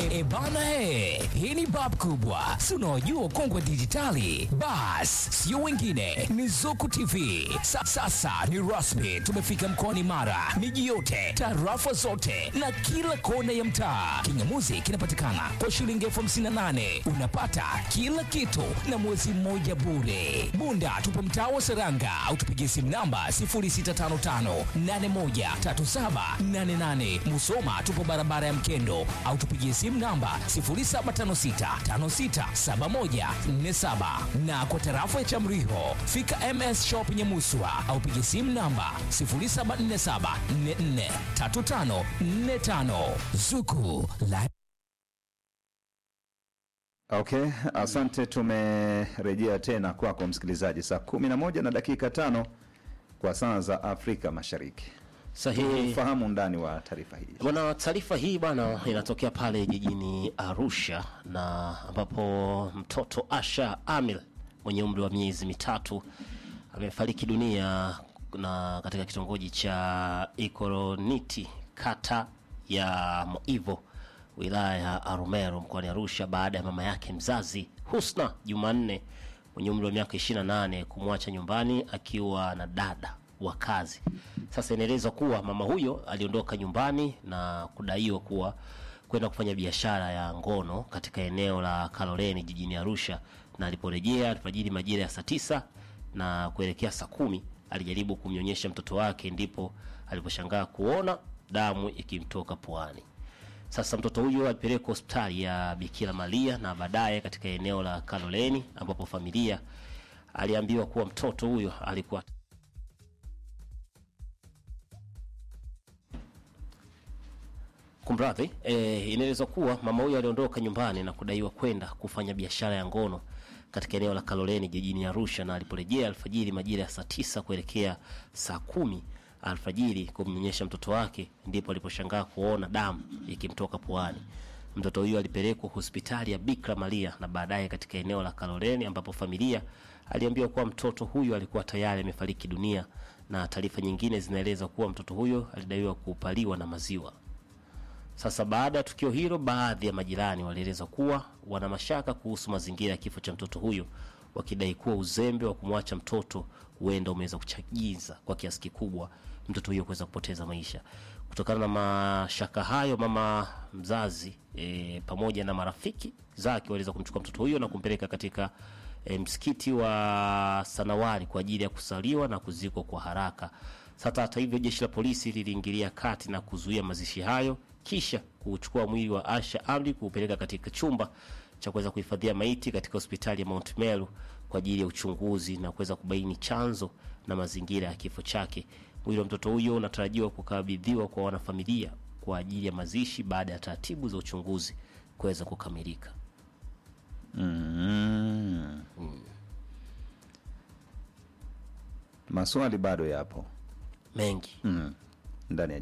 E, bana he, hii ni bab kubwa, si unaojua ukongwe dijitali. Bas, sio wengine, ni Zuku TV. Sa, sasa ni rasmi, tumefika mkoani Mara, miji yote, tarafa zote na kila kona ya mtaa. Kingamuzi kinapatikana kwa shilingi elfu hamsini na nane unapata kila kitu na mwezi mmoja bure. Bunda tupo mtaa wa Seranga au tupigie simu namba 0655813788. Musoma tupo barabara ya Mkendo au tupigie simu namba 0756567147 na kwa tarafa ya Chamriho fika MS Shop Nyamuswa au pigie simu namba 0747443545 Zuku la Okay, asante. Tumerejea tena kwako msikilizaji, saa kumi na moja na dakika tano kwa saa za Afrika Mashariki. Sahihi. Fahamu undani wa taarifa hii. Bwana, taarifa hii bwana inatokea pale jijini Arusha na ambapo mtoto Asha Amil mwenye umri wa miezi mitatu amefariki dunia na katika kitongoji cha Ikoroniti kata ya Moivo wilaya ya Arumeru mkoani Arusha baada ya mama yake mzazi Husna Jumanne mwenye umri wa miaka 28 kumwacha nyumbani akiwa na dada wa kazi. Sasa inaelezwa kuwa mama huyo aliondoka nyumbani na kudaiwa kuwa kwenda kufanya biashara ya ngono katika eneo la Kaloleni jijini Arusha, na aliporejea alfajiri majira ya saa tisa na kuelekea saa kumi alijaribu kumnyonyesha mtoto wake, ndipo aliposhangaa kuona damu ikimtoka puani. Sasa mtoto huyo alipelekwa hospitali ya Bikira Maria na baadaye katika eneo la Kaloleni ambapo familia aliambiwa kuwa mtoto huyo alikuwa Kumradhi, e, inaelezwa kuwa mama huyo aliondoka nyumbani na kudaiwa kwenda kufanya biashara ya ngono katika eneo la Kaloleni jijini Arusha, na aliporejea alfajiri majira ya saa tisa kuelekea saa kumi alfajiri kumnyonyesha mtoto wake, ndipo aliposhangaa kuona damu ikimtoka puani. Mtoto huyo alipelekwa hospitali ya Bikira Maria na baadaye katika eneo la Kaloleni ambapo familia aliambiwa kuwa mtoto huyo alikuwa tayari amefariki dunia, na taarifa nyingine zinaeleza kuwa mtoto huyo alidaiwa kupaliwa na maziwa. Sasa baada ya tukio hilo, baadhi ya majirani walieleza kuwa wana mashaka kuhusu mazingira ya kifo cha mtoto huyo, wakidai kuwa uzembe wa kumwacha mtoto huenda umeweza kuchagiza kwa kiasi kikubwa mtoto huyo kuweza kupoteza maisha. Kutokana na mashaka hayo, mama mzazi e, pamoja na marafiki zake waliweza kumchukua mtoto huyo na kumpeleka katika e, msikiti wa Sanawari kwa ajili ya kusaliwa na kuzikwa kwa haraka. Sasa hata hivyo, jeshi la polisi liliingilia kati na kuzuia mazishi hayo, kisha kuchukua mwili wa Asha Amri kuupeleka katika chumba cha kuweza kuhifadhia maiti katika hospitali ya Mount Meru kwa ajili ya uchunguzi na kuweza kubaini chanzo na mazingira ya kifo chake. Mwili wa mtoto huyo unatarajiwa kukabidhiwa kwa wanafamilia kwa ajili ya mazishi baada ya taratibu za uchunguzi kuweza kukamilika. Mm. Maswali bado yapo Mengi mm. ndani ya